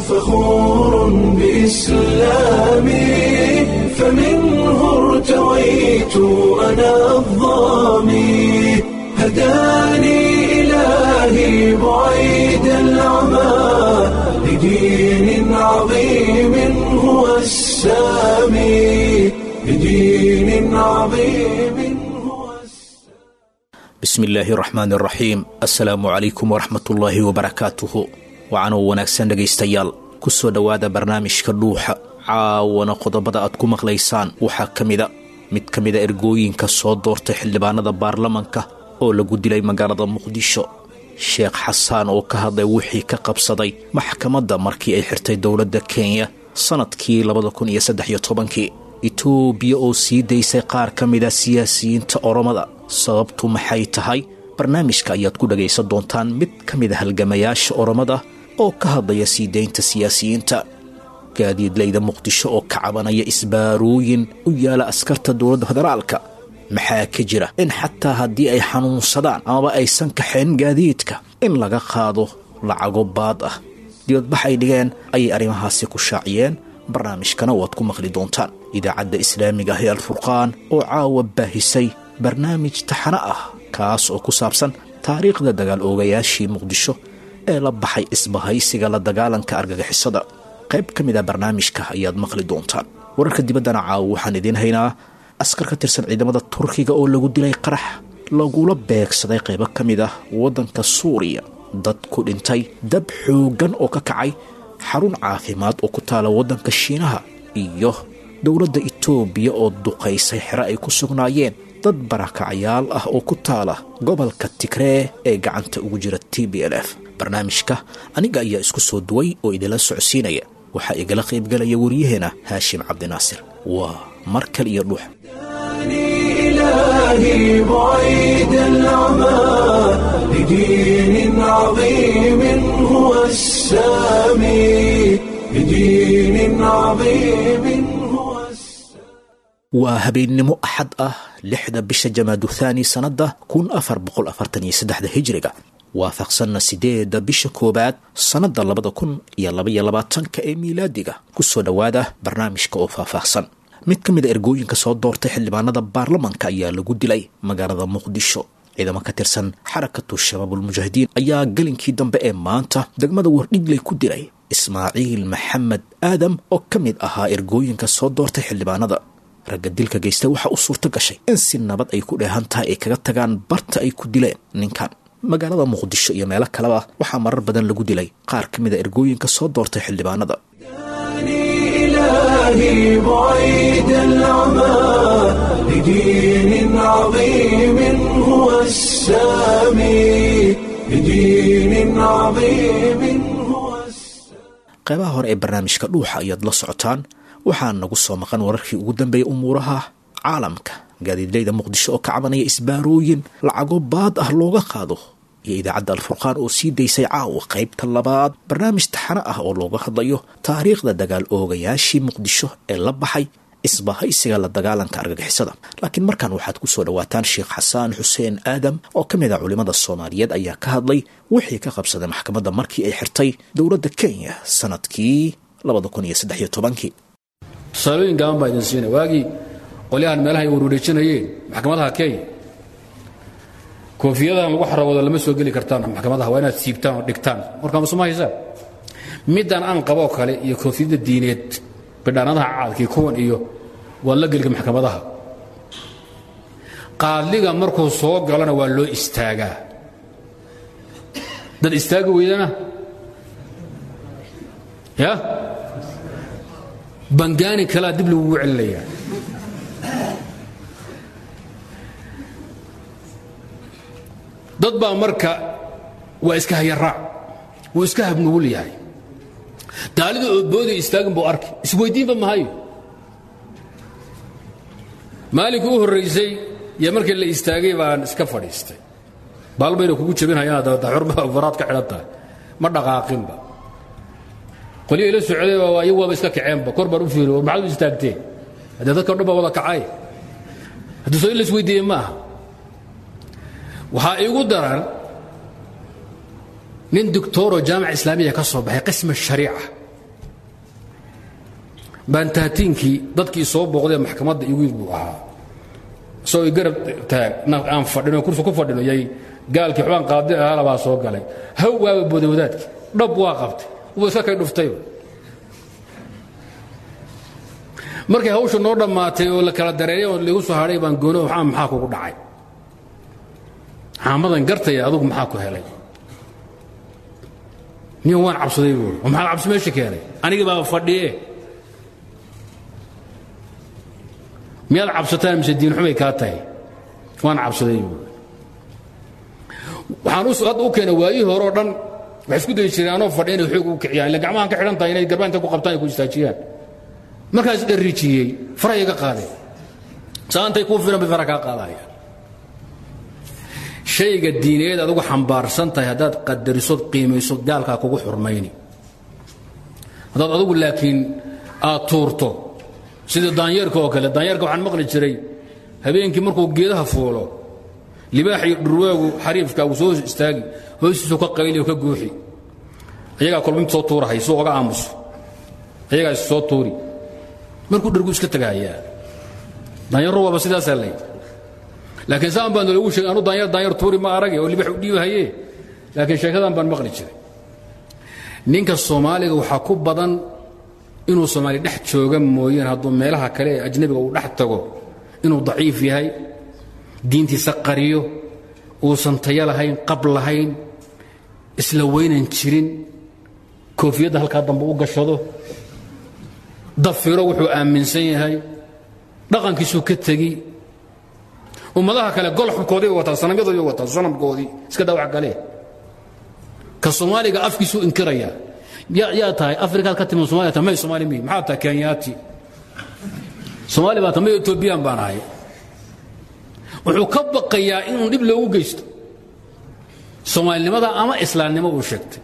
فخور بإسلامي فمنه ارتويت أنا الظامي هداني إلهي بعيد العمى لدين عظيم هو السامي لدين عظيم هو السامي bismi illaahi raxmaan raxiim assalaamu calaykum waraxmatullaahi wabarakaatuhu wacanoo wanaagsan dhegaystayaal ku soo dhowaada barnaamijka dhuuxa caawana qodobada aad ku maqlaysaan waxaa ka mida mid ka mida ergooyinka soo doortay xildhibaanada baarlamanka oo lagu dilay magaalada muqdisho sheekh xasaan oo ka hadlay wixii ka qabsaday maxkamadda markii ay xirtay dowladda kenya sannadkii labada kun iyo saddex iyo tobankii itoobiya oo sii daysay qaar ka mida siyaasiyiinta oromada sababtu maxay tahay barnaamijka ayaad ku dhagaysan doontaan mid ka mida halgamayaasha oromada oo ka hadlaya sii daynta siyaasiyiinta gaadiidlayda muqdisho oo ka cabanaya isbaarooyin u yaala askarta dowladda federaalka maxaa ka jira in xataa haddii ay xanuunsadaan amaba aysan kaxayn gaadiidka in laga qaado lacago baad ah dibadbax ay dhigeen ayay arrimahaasi ku shaaciyeen barnaamijkana waad ku maqli doontaan idaacadda islaamiga ah ee alfurqaan oo caawa baahisay barnaamij taxano ah kaas oo ku saabsan taariikhda dagaal oogayaashii muqdisho ee la baxay isbahaysiga la dagaalanka argagixisada qayb ka mid a barnaamijka ayaad maqli doontaan wararka dibaddana caawa waxaan idiin haynaa askar ka tirsan ciidamada turkiga oo lagu dilay qarax lagula beegsaday qaybo ka mid ah waddanka suuriya dad ku dhintay dab xooggan oo ka kacay xarun caafimaad oo ku taala waddanka shiinaha iyo dowladda itoobiya oo duqaysay xero ay ku sugnaayeen dad barakacayaal ah oo ku taala gobolka tigree ee gacanta ugu jira t b l f barnaamijka aniga ayaa isku soo duway oo idinla socodsiinaya waxaa igala qaybgalaya waryaheena haashim cabdinaasir waa mar kale iyo dhuux إلهي بعيد العمى لدين عظيم هو السامي لدين عظيم هو السامي waa habeennimo axad ah lixda bisha jamaadu thaani sannadda kun afar boqol afartan iyo saddexda hijriga waafaqsanna sideedda bisha koowaad sannadda labada kun iyo labaiyo labaatanka ee miilaadiga ku soo dhowaada barnaamijka oo faahfaahsan mid ka mid a ergooyinka soo doortay xildhibaanada baarlamanka ayaa lagu dilay magaalada muqdisho ciidamo ka tirsan xarakatu shabaabulmujaahidiin ayaa gelinkii dambe ee maanta degmada wardhigley ku dilay ismaaciil maxamed aadam oo ka mid ahaa ergooyinka soo doortay xildhibaanada ragga dilka geysta waxaa u suurto gashay in si nabad ay ku dheehan tahay ay kaga tagaan barta ay ku dileen ninkan magaalada muqdisho iyo meelo kaleba waxaa marar badan lagu dilay qaar ka mid a ergooyinka soo doortay xildhibaanada إلهي بعيد العمى لدين عظيم هو السامي لدين عظيم هو السامي qaybaha hore ee barnaamijka dhuuxa ayaad la socotaan waxaa nagu soo maqan wararkii ugu dambeeyay umuuraha caalamka gaadiidleyda muqdisho oo ka cabanaya isbaarooyin lacago baad ah looga qaado iyo idaacadda alfurqaan oo sii daysay caawa qaybta labaad barnaamij taxano ah oo looga hadlayo taariikhda dagaal oogayaashii muqdisho ee la baxay isbahaysiga la dagaalanka argagixisada laakiin markan waxaad ku soo dhowaataan sheekh xasaan xuseen aadam oo ka mid a culimmada soomaaliyeed ayaa ka hadlay wixii ka qabsaday maxkamadda markii ay xirtay dowladda kenya sanadkii labada kun iyo saddex iyo tobankii tusaalooyin gaaban baa idin siina waagii qolyahan meelaha ay warwareejinayeen maxkamadaha kenya koofiyadahan lagu xarawado lama soo geli kartaan maxkamadaha waa inaad siibtaan oo dhigtaan warkaa masuma haysaan middan aan qaboo kale iyo koofiyadda diineed bidhaanadaha caadkii kuwan iyo waa la gelga maxkamadaha qaadliga markuu soo galana waa loo istaagaa dad istaagi weydana ya bangaani kalaa dib lagugu celinayaa dad baa marka waa iska hayaraac wuu iska habnugul yahay daalida oodboodii istaagin buu arki isweyddiinba mahayo maalinkii u horraysay iyo markii la istaagay baan iska fadhiistay baalbayna kugu jebinhayaan daxurma faraad ka xidhan tahay ma dhaqaaqinba qolyo ila socday baa iyagu waaba iska kaceenba kor baan u fiiri war maxaad u istaagteen haddee dadka o dhan baa wada kacay haddii soo in la isweydiiyey ma aha waxaa iigu daran nin doctoroo jaamica islaamiya ka soo baxay qisma shariica baantaatiinkii dadkii soo booqdee maxkamadda igu yid buu ahaa isagoo i garab taag aan fadhino kursi ku fadhino yay gaalkii xubaan qaadi ahaala baa soo galay haw waaba booday wadaadkii dhab waa qabtay uba iska kay dhuftayba markay hawsha noo dhammaatay oo la kala dareeray oo lagu soo hadhay baan goono waxaa maxaa kugu dhacay caamadan gartaya adugu maxaa ku helay niyo waan cabsaday buui oo maxaa cabsi meesha keenay anigii baaba fadhiye miyaad cabsataan mise diinxumay kaa tahay waan cabsaday buui waxaan u hadda u keenay waayihii hore oo dhan waxay isku dayi jireen anoo fadhiya inay xoog u kiciyaan illa gacmahan ka xidhan tahay inay garbaan intay ku qabtaan ay ku istaajiyaan markaas dharrijiyey faraha iga qaadeen saantay kuu filan bay fara kaa qaadayaan shayga diineed adugu xambaarsan tahay haddaad qadarisood qiimayso gaalkaa kugu xurmayni haddaad adugu laakiin aad tuurto sidii daanyeerka oo kale daanyeerka waxaan maqli jiray habeenkii markuu geedaha fuulo libaax iyo dhurwaagu xariifka uu soo istaagi hoostiisu ka qayli oo ka guuxi ayagaa kolba mid soo tuurahay suu oga aamuso ayagaa is soo tuuri markuu dhargu iska tagahayaa daanyaro waaba sidaasaa lay laakiin saan baan loogu sheegay anu daanyar daanyar tuuri ma arage oo libax u dhiibahaye laakiin sheekadan baan maqli jiray ninka soomaaliga waxaa ku badan inuu soomaali dhex jooga mooyeen hadduu meelaha kale ee ajnabiga uu dhex tago inuu daciif yahay diintiisa qariyo uusan tayo lahayn qab lahayn isla weynan jirin koofiyadda halkaa dambe u gashado dafiro wuxuu aaminsan yahay dhaqankiisuu ka tegi ummadaha kale golxubkoodii wataa sanamyadoodii wataa sanamkoodii iska daa wax kale ka soomaaliga afkiisuu inkiraya yaa tahay afrikaad ka timi somalia ta may soomaali mihi maxaa tahay kenyaati soomaali baa ta may etoobiyaan baan ahay wuxuu ka baqayaa inuu dhib loogu geysto soomaalinimada ama islaamnimo uu sheegtay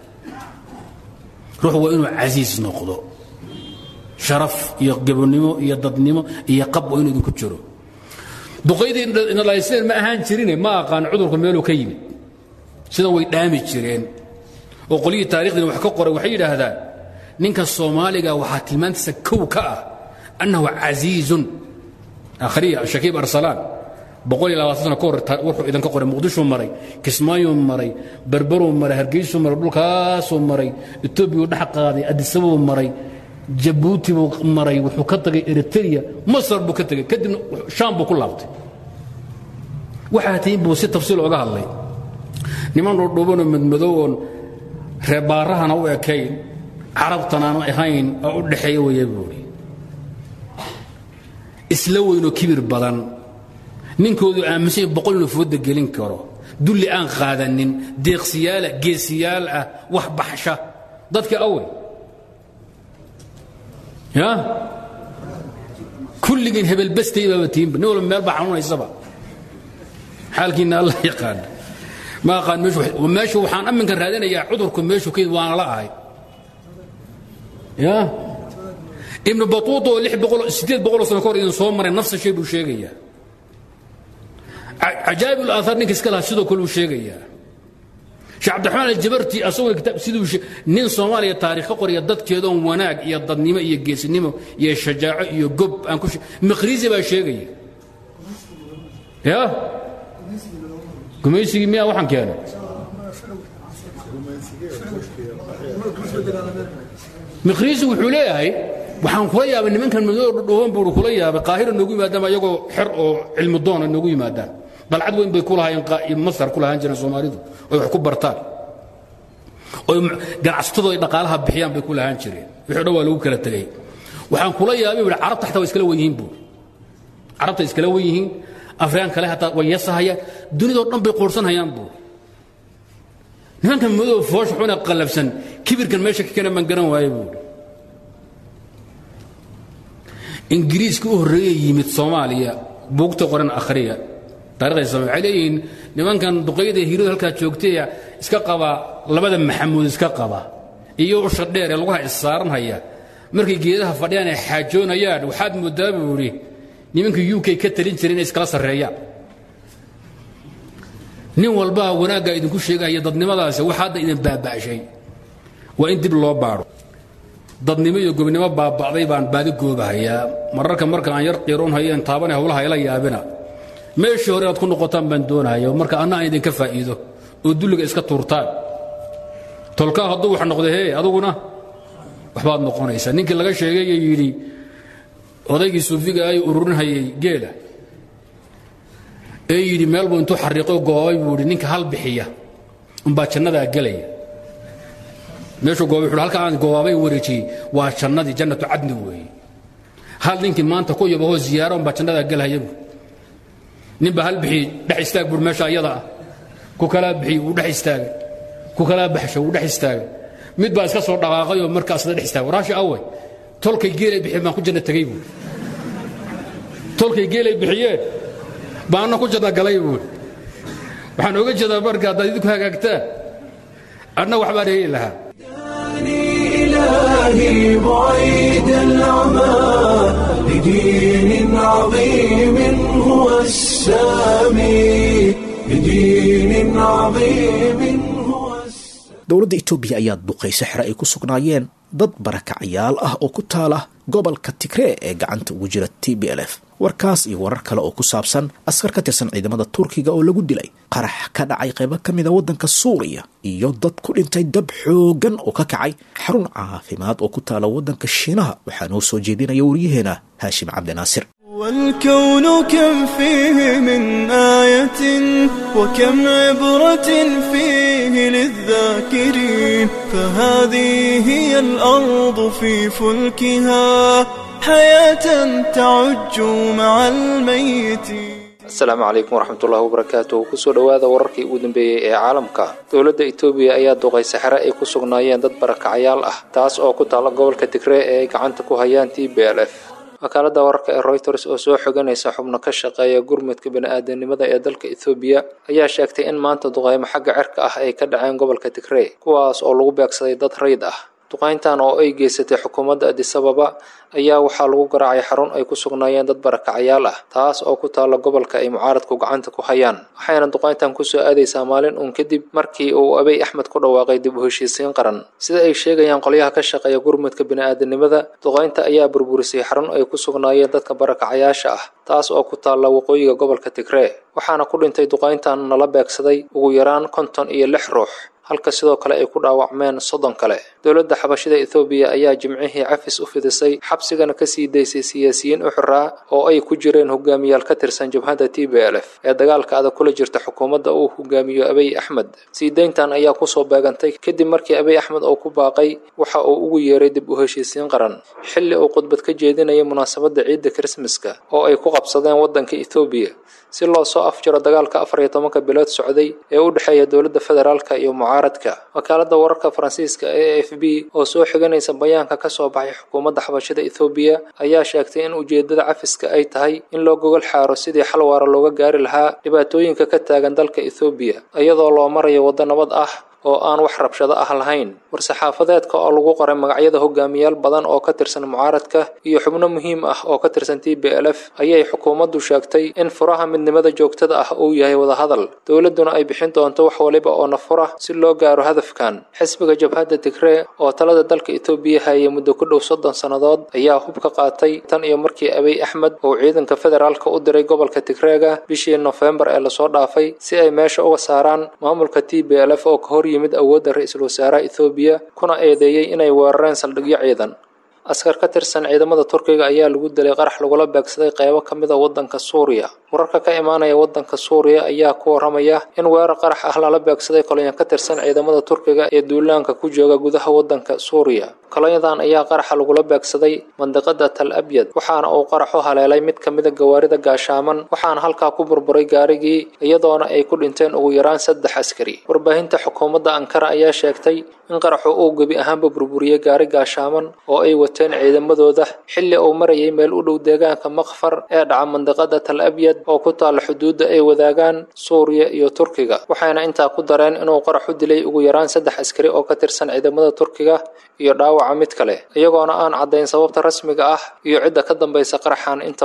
ruux waa inuu casiis noqdo sharaf iyo gabonimo iyo dadnimo iyo qab waa inuu idinku jiro duqaydii nalayseen ma ahaan jirine ma aqaan cudurku meeluu ka yimid sidan way dhaami jireen oo qolyihii taarikhdiina wax ka qoray waxay yidhaahdaan ninka soomaaliga waxaa tilmaantiisa kow ka ah annahu casiizun akhriya shakiib arsalaan boqol iyo labaatan sano ka hor wuxuu idinka qoray muqdishuu maray kismaayuu maray berberuu maray hargeysuu maray dhulkaasuu maray etoobiyuu dhex qaaday adisabuu maray jabuuti buu maray wuxuu ka tagay eritrea masar buu ka tegey kadibna shaam buu ku laabtay waxaa tihiin buu si tafsiil oga hadlay niman dhudhubanoo madmadow oon reebaarahana u ekayn carabtanaanu ahayn oo u dhexeeya weeye buuri isla weynoo kibir badan ninkoodu aaminsan yahay boqol inuu fooda gelin karo dulli aan qaadanin deeqsiyaala geesiyaal ah wax baxsha dadka awey ya kulligiin hebelbastay baaba tiinba nin walba meel baa xanuunaysaba xaalkiinna allah yaqaan ma aqaan meeshu meeshu waxaan amminka raadinayaa cudurku meeshu ka waana la ahay ya ibnu batuuta oo lix boqol siddeed boqoloo sano ka hor idin soo maray nafsa shay buu sheegayaa cajaa'ib ulaahaar ninka iska lahaa sidoo kale uu sheegayaa sheekh cabdiraxmaan aljabarti asagoo kitaab siduu nin soomaaliya taarikh ka qoraya dadkeedoon wanaag iyo dadnimo iyo geesinimo iyo shajaaco iyo gob aan ku maqriisi baa sheegaya ya gumaysigii miyaa waxaan keenay miqriisi wuxuu leeyahay waxaan kula yaabay nimankan madoo dhudhuban buu kula yaabay qaahira noogu yimaadaan ayagoo xer oo cilmi doona noogu yimaadaan dalcad weyn bay ku lahaayeen masar ku lahaan jireen soomaalidu oy wax ku bartaan oy ganacsatadu ay dhaqaalaha bixiyaan bay ku lahaan jireen wixii dhan waa lagu kala tegay waxaan kula yaabay buu carabta xataa waa iskala wen yihiin buu carabta iskala wen yihiin afrikaan kale hataa way yasahayaan dunidoo dhan bay qoorsanhayaan buu nimankan madow foosh xuna qallabsan kibirkan meesha ka keenan baan garan waaye buu ingiriiska u horreeye yimid soomaaliya buugta qoran akhriya taarikhda same waxay leeyihiin nimankan duqayda hiiradu halkaa joogtay iska qaba labada maxamuud iska qaba iyo usha dheer ee lugaha issaaranhaya markay geedaha fadhiyaan ay xaajoonayaan waxaad moodaa buu idhi nimanka u k ka talin jira inay iskala sarreeyaan nin walbaa wanaaggaa idinku sheegaya dadnimadaasi wax hadda idin baaba'shay waa in dib loo baadho dadnimo iyo gobnimo baaba'day baan baadi goobahayaa mararka marka aan yar qiiroon hayeen taabane howlaha ila yaabina meeshii hore inaad ku noqotaan baan doonahaya marka anna aan idinka faa'iido oo dulliga iska tuurtaan tolkaa hadduu wax noqday hee aduguna waxbaad noqonaysaa ninkii laga sheegay ee yidhi odaygii suufiga ay ururinhayay geela ee yidhi meel buu intuu xariiqo goobay buu yidhi ninka hal bixiya umbaa jannadaa gelaya meeshuu goobay wuxuu halka aan goobaabay wareejiyey waa jannadii jannatu cadni weeye hal ninkii maanta ku yabahoo ziyaaro umbaa jannadaa gelhaya buu ninbaa hal bixiyey dhex istaag buuri meesha iyada ah ku kalaa bixiyey wuu dhex istaagay ku kalaa baxsho wuu dhex istaagay mid baa iska soo dhaqaaqay oo markaasna dhex istaagay waraashi awey tolkay geelay bixiyeen baan ku janna tegey buuri tolkay geelay bixiyeen baanna ku janna galay buuri waxaan oga jeedaa marka haddaad idinku hagaagtaan adna waxbaan heli lahaa إلهي بعيد العمى لدين عظيم هو السامي لدين عظيم هو السامي dowladda itoobiya ayaa duqaysa xere ay ku sugnaayeen dad barakacayaal ah oo ku taala gobolka tigree ee gacanta ugu jira t b l f warkaas iyo warar kale oo ku saabsan askar ka tirsan ciidamada turkiga oo lagu dilay qarax ka dhacay qaybo ka mida waddanka suuriya iyo dad ku dhintay dab xoogan oo ka kacay xarun caafimaad oo ku taala waddanka shiinaha waxaa noo soo jeedinaya waryaheena haashim cabdinaasir والكون كم فيه من آية وكم عبرة فيه للذاكرين فهذه هي الأرض في فلكها حياة تعج مع الميتين asalaamu calaykum waraxmatullahi wabarakaatuh kusoo dhowaada wararkii ugu dambeeyey ee caalamka dowladda itoobiya ayaa duqaysa xere ay ku sugnaayeen dad barakacayaal ah taas oo ku taalla gobolka tigree ee ay gacanta ku hayaan t b l f wakaalada wararka ee reuters oo soo xoganaysa xubno ka shaqeeya gurmudka bani-aadanimada ee dalka ethoobiya ayaa sheegtay in maanta duqaymo xagga cirka ah ay ka dhaceen gobolka tigrey kuwaas oo lagu beegsaday dad rayd ah duqayntan oo ay geysatay xukuumadda adisababa ayaa waxaa lagu garaacay xarun ay ku sugnaayeen dad barakacayaal ah taas oo ku taalla gobolka ay mucaaradku gacanta ku hayaan waxayna duqayntan kusoo aadaysaa maalin uun kadib markii uu abey axmed ku dhawaaqay dib u heshiisiin qaran sida ay sheegayaan qolyaha ka shaqeeya gurmudka bini-aadanimada duqaynta ayaa burburisay xarun ay ku sugnaayeen dadka barakacayaasha ah taas oo ku taalla waqooyiga gobolka tigree waxaana ku dhintay duqayntan nala beegsaday ugu yaraan konton iyo lix ruux halka sidoo kale ay ku dhaawacmeen soddon kale dowladda xabashida ethoobiya ayaa jimcihii cafis u fidisay xabsigana kasii daysay siyaasiyiin u xiraa oo ay ku jireen hogaamiyaal ka tirsan jabhadda t b l f ee dagaalka adag kula jirta xukuumadda uu hogaamiyo abiy axmed sii dayntan ayaa kusoo beegantay kadib markii abiy axmed uu ku baaqay waxa uu ugu yeeray dib u heshiisiin qaran xilli uu khudbad ka jeedinayay munaasabadda ciidda krismaska oo ay ku qabsadeen waddanka ethoobiya si loo soo afjaro dagaalka afar iyo tobanka bilood socday ee u dhexeeya dowladda federaalka iyo mucaaradka wakaaladda wararka faransiiska ee a f b oo soo xiganaysa bayaanka ka soo baxay xukuumadda xabashada ethoobiya ayaa sheegtay in ujeeddada cafiska ay tahay in loo gogol xaaro sidii xal waara looga gaari lahaa dhibaatooyinka ka taagan dalka ethoobiya iyadoo loo marayo waddo nabad ah oo aan wax rabshado ah lahayn war-saxaafadeedka oo lagu qoray magacyada hogaamiyaal badan oo ka tirsan mucaaradka iyo xubno muhiim ah oo ka tirsan t b l f ayay xukuumaddu sheegtay in furaha midnimada joogtada ah uu yahay wadahadal dowladduna ay bixin doonto wax waliba oo nafura si loo gaaro hadafkan xisbiga jabhadda tigree oo talada dalka etoobiya hayay muddo ku dhow soddon sannadood ayaa hub ka qaatay tan iyo markii abiy axmed uu ciidanka federaalka u diray gobolka tigreega bishii nofembar ee lasoo dhaafay si ay meesha uga saaraan maamulka t b l f oo ka hor yimid awoodda ra-iisul wasaaraha ethoobiya kuna eedeeyey inay weerareen saldhigyo ciidan askar ka tirsan ciidamada turkiga ayaa lagu dilay qarax lagula beegsaday qeybo ka mid a waddanka suuriya wararka ka imaanaya waddanka suuriya ayaa ku waramaya in weerar qarax ah lala beegsaday kolonyan ka tirsan ciidamada turkiga ee duulaanka ku jooga gudaha waddanka suuriya kolonyadan ayaa qaraxa lagula beegsaday mandiqada tal abyad waxaana uu qaraxu haleelay mid ka mida gawaarida gaashaaman waxaana halkaa ku burburay gaarigii iyadoona ay ku dhinteen ugu yaraan saddex askari warbaahinta xukuumadda ankara ayaa sheegtay in qaraxu uu gebi ahaanba burburiyey gaari gaashaaman oo ay wateen ciidamadooda xilli uu marayay meel u dhow deegaanka makfar ee dhaca mandiqada tal abyad oo ku taalla xuduudda ay wadaagaan suuriya iyo turkiga waxayna intaa ku dareen inuu qaraxu dilay ugu yaraan saddex askari oo ka tirsan ciidamada turkiga iyo dhaawaca mid kale iyagoona aan caddayn sababta rasmiga ah iyo cidda ka dambaysa qaraxan intaba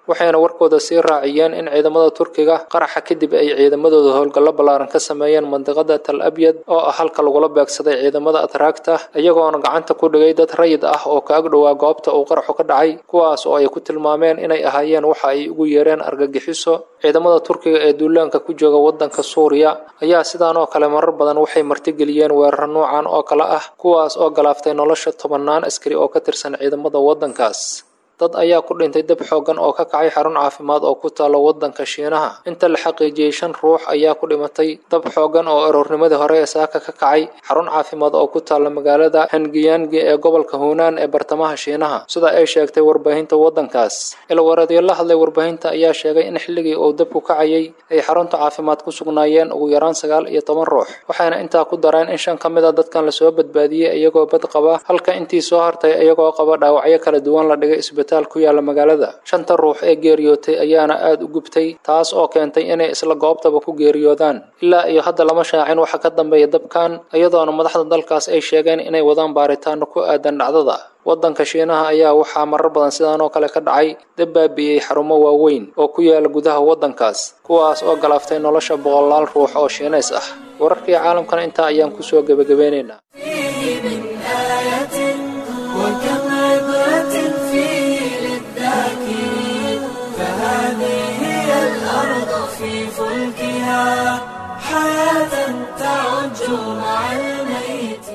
waxayna warkooda sii raaciyeen in ciidamada turkiga qaraxa kadib ay ciidamadooda howlgallo ballaaran ka sameeyeen mandiqada tal abyad oo ah halka lagula beegsaday ciidamada atraagta iyagoona gacanta ku dhigay dad rayid ah oo ka ag dhowaa goobta uu qaraxu ka dhacay kuwaas oo ay ku tilmaameen inay ahaayeen waxa ay ugu yeereen argagixiso ciidamada turkiga ee duulaanka ku jooga waddanka suuriya ayaa sidaan oo kale marar badan waxay martigeliyeen weerar noocan oo kale ah kuwaas oo galaaftay nolosha tobannaan askari oo ka tirsan ciidamada waddankaas dad ayaa ku dhintay dab xooggan oo ka kacay xarun caafimaad oo ku taalla waddanka shiinaha inta la xaqiijiyey shan ruux ayaa ku dhimatay dab xooggan oo aroornimadii hore ee saaka ka kacay xarun caafimaad oo ku taalla magaalada hangiyangi ee gobolka huunaan ee bartamaha shiinaha sida ay sheegtay warbaahinta waddankaas ilwareedyo la hadlay warbaahinta ayaa sheegay in xilligii uu dabku kacayay ay xarunta caafimaad ku sugnaayeen ugu yaraan sagaal iyo toban ruux waxayna intaa ku dareen in shan ka mid a dadkan lasoo badbaadiyey iyagoo bad qaba halka intii soo hartay iyagoo qaba dhaawacyo kala duwan la dhigay isbitaal ku yaala magaalada shanta ruux ee geeriyootay ayaana aada u gubtay taas oo keentay inay isla goobtaba ku geeriyoodaan ilaa iyo hadda lama shaacin waxa ka dambeeya dabkan iyadoona madaxda dalkaas ay sheegeen inay wadaan baaritaano ku aadan dhacdada waddanka shiinaha ayaa waxaa marar badan sidaan oo kale ka dhacay dab baabi'iyey xarumo waaweyn oo ku yaala gudaha waddankaas kuwaas oo galaaftay nolosha boqolaal ruux oo shiinays ah wararkii caalamkana intaa ayaan kusoo gebagabeynaynaa فيه من آية وكم عبرة فيه للذاكرين فهذه هي الأرض في فلكها حياة تعج مع الميت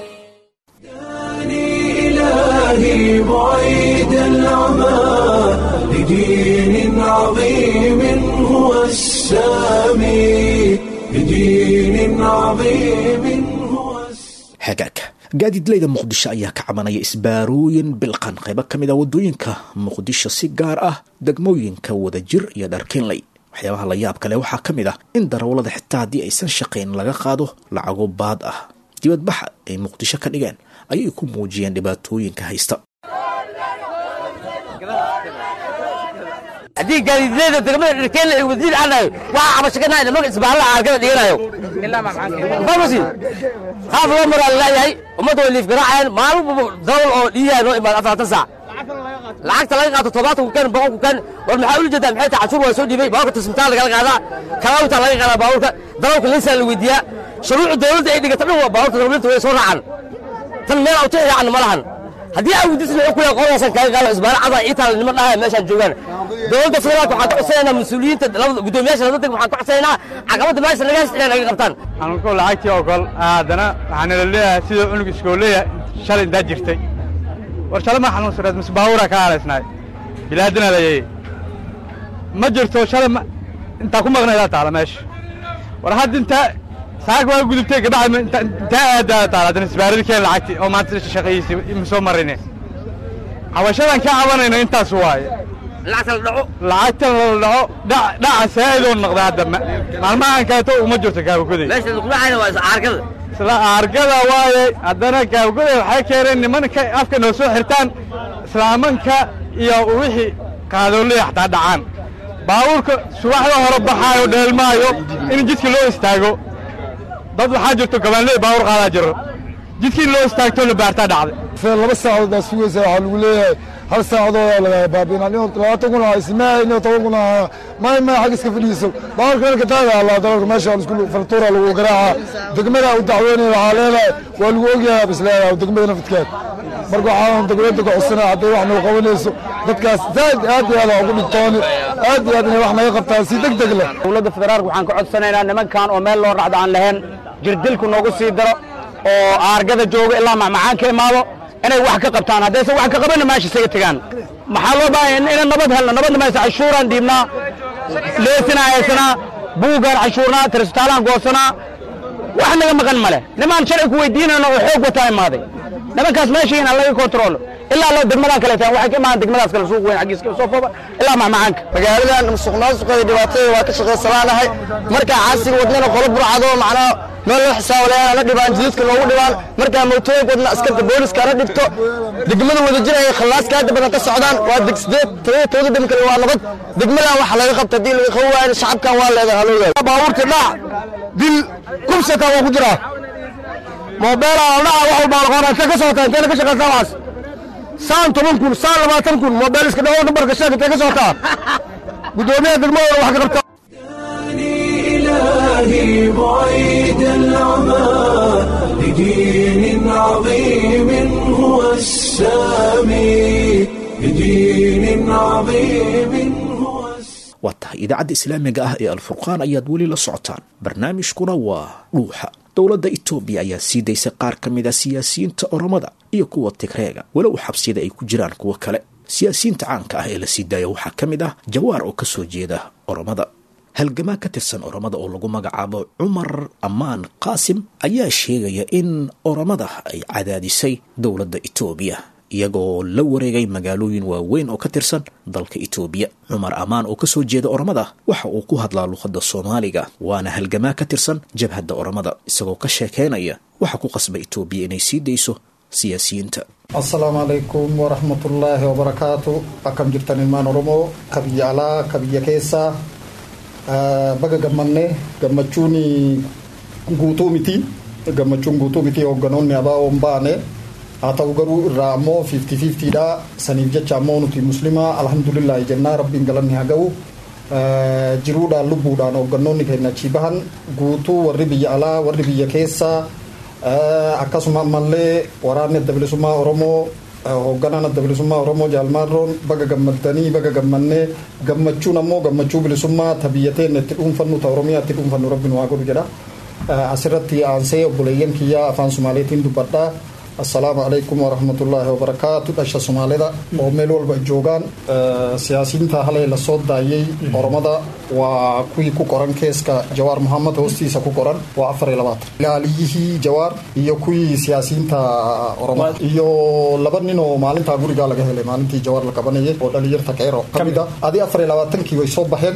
إلهي بعيد العمى لدين عظيم هو السامي لدين عظيم هو السامي hagaag gaadiidleyda muqdisho ayaa ka cabanaya isbaarooyin bilqan qaybo ka mid a waddooyinka muqdisho si gaar ah degmooyinka wadajir iyo dharkinley waxyaabaha la yaab kale waxaa ka mid ah in darawallada xitaa haddii aysan shaqayn laga qaado lacago baad ah dibadbaxa ay muqdisho ka dhigeen ayay ku muujiyeen dhibaatooyinka haysta haddii gaadiidleyda degmada dhirkeenla ay wasiir anayo waxaa cabashakanahay nimanka isbaarada aargada dhiganayo famasi haaf loo maraa laleeyahay ummadda way liif garaacayaan maalin walba darawal oo dhiiyaa noo imaada afartan saac lacagta laga qaato todobaatan ku kan boqol ku kan war maxaa ula jeedaa maxay tahay cashuur waa soo dhiibay baaburka tismitaan lagala qaadaa kalaawita laga qaadaa baaburka darawalka liisaa la weydiiyaa shuruucda dowladda ay dhigata dhan waa baaburta dowladda way soo raacaan tan meel awta yaacan ma lahan haddii aa weydiisan wuxuu ku yahay qoladaasaan kaaga qaado isbaara cadaa ii taala niman dhahay meeshaan joogaan dowladda federaalka waxaan ka codsanaynaa mas-uuliyiinta labada guddoomiyaasha labada deg waxaan ka codsanaynaa caqabadda meesha laga haysta inay naga qabtaan anko lacagtii oo kol haddana waxaana la leeyahay sidoo cunug iskooleya shalay intaa jirtay war shalay ma xanuunsaneed mise baabuuraa ka aalaysnaay bilaadina layay ma jirto shalay ma intaa ku maqnaydaa taala meesha war hadda intaa saag waa gudubtay gabadha intaa aadaa taala haddana isbaaradii keen lacagtii oo maanta shaqayiisii ima soo marine cabashadan ka cabanayno intaas waaye lacagta la dhaco lacagta la dhaco dhaca saa'idoo noqda hadda maalmahan kaleeto uma jirto kaabagoday meesha lagu dhacayna waa iscaargada isla aargada waaye haddana kaabagoday waxay keeneen nimanka afka noo soo xirtaan islaamanka iyo wixii qaadoolaya xataa dhacaan baabuurka subaxda hore baxaayo dheelmaayo in jidka loo istaago dad waxaa jirto gabaanley baabuur qaadaa jiro jidkii loo istaagto la baartaa dhacday laba saacadood baa sugaysa waxaa lagu leeyahay hal saacadoodaa lagaa baabiina labaatan kun ah ismaa ino toban kun ah may may xag iska fadhiiso baaburka halka taaga allaa dalalka meesha isku fartuura lagu garaaca degmada u dacweynaya waxaa leedahay waa lagu ogyahay bis leedahay degmada nafadkeed marka waxaan dowladda ka codsanaa hadday wax noo qabanayso dadkaas zaaid aad iyo aad ugu dhigtooni aad iyo aad inay wax naga qabtaan si deg deg leh dowladda federaalka waxaan ka codsanaynaa nimankan oo meel loo racdo aan lahayn jirdilku noogu sii daro oo aargada jooga ilaa macmacaan ka imaado inay wax ka qabtaan haddaysan wax ka qabanna meesha isaga tegaan maxaa loo baahaya inaan nabad helno nabadna maysa cashuuraan dhiibnaa leesina haysanaa buugaan cashuurnaa tirsitaalaan goosanaa wax naga maqan male nimaan sharci ku weydiinayno oo xoog wataa imaaday nimankaas meesha inaan laga kontroolo ilaa loo degmadaan kale tahay waxay ka imaan degmadaas kale suuq weyn xaggiiska soo fooba ilaa macmacaanka magaaladan musuqmaasuqeeda dhibaatada waa ka shaqaysanaanahay markaa caasiga wadnana qolo burcado macnaa meel loo xisaabo layaa na dhibaan jidadka noogu dhibaan markaa mootooyinka wadna askarta booliska na dhibto degmada wadajir ay khallaaska hadda badan ka socdaan waa deg sideed todoba todoba dem kale waa nabad degmadan waxa laga qabta haddii laga qaban waayo shacabkan waa leedahay haloogaada baabuurta dhac dil kubsata waa ku jiraa moobeelaa dhaca wax walbaa laqoona intee ka socotaa inteena ka shaqaysaa waxaas saan toban kun saan labaatan kun moobeel iska dhawo nambarka sheeg intee ka socotaa guddoomiyaha degmadooda wax ka qabta إلهي بعيد العمى لدين عظيم هو السامي لدين عظيم هو waa tahay idaacadda islaamiga ah ee alfurqaan ayaad weli la socotaan barnaamijkuna waa dhuuxa dowladda itoobiya ayaa sii daysay qaar ka mid a siyaasiyiinta oromada iyo kuwa tigreega walow xabsiyada ay ku jiraan kuwo kale siyaasiyiinta caanka ah ee la sii daaya waxaa ka mid ah jawaar oo ka soo jeeda oromada halgamaa ka tirsan oromada oo lagu magacaabo cumar ammaan qaasim ayaa sheegaya in oromada ay cadaadisay dowladda itoobiya iyagoo la wareegay magaalooyin waaweyn oo ka tirsan dalka itoobiya cumar ammaan oo kasoo jeeda oromada waxa uu ku hadlaa luqadda soomaaliga waana halgamaa ka tirsan jabhadda oromada isagoo ka sheekeynaya waxa ku qasba itoobiya inay sii dayso siyaasiyiinta assalaamu calaykum waraxmatullaahi wabarakaatu akkam jirtan ilmaan oromoo ka biyya alaa ka biyya keessaa baga gammanne gammachuun guutuu miti gammachuun guutuu miti hoogganoonni abaawoon baane haa ta'u garuu irraa ammoo 50-50 dha saniif jecha ammoo nuti muslimaa alhamdulillahi jennaa rabbiin galanni haa ga'u jiruudhaan lubbuudhaan hooggannoonni keenya achii bahan guutuu warri biyya alaa warri biyya keessaa akkasuma ammallee waraanni adda bilisummaa oromoo hoogganaan adda bilisummaa oromoo jaalmaarroon baga gammaddanii baga gammannee gammachuun ammoo gammachuu bilisummaa ta biyya teenya itti dhuunfannu ta oromiyaa itti dhuunfannu rabbiin waa godhu jedha asirratti aansee obboleeyyan kiyyaa afaan sumaaleetiin dubbadhaa assalaamu calaykum waraxmatullaahi wabarakaatu dhasha sumaalida oo meel walba joogaan siyaasiyiinta halee la soo daayay oromada waa kuwii ku qoran keeska jawaar muhammad hoostiisa ku qoran waa afar iyo labaatan ilaaliyihii jawaar iyo kuwii siyaasiyiinta oromada iyo laba nin oo maalintaa gurigaa laga helay maalintii jawaar la qabanayay oo dhalinyarta keyro ka mid a adi afar iyo labaatankii way soo baxeen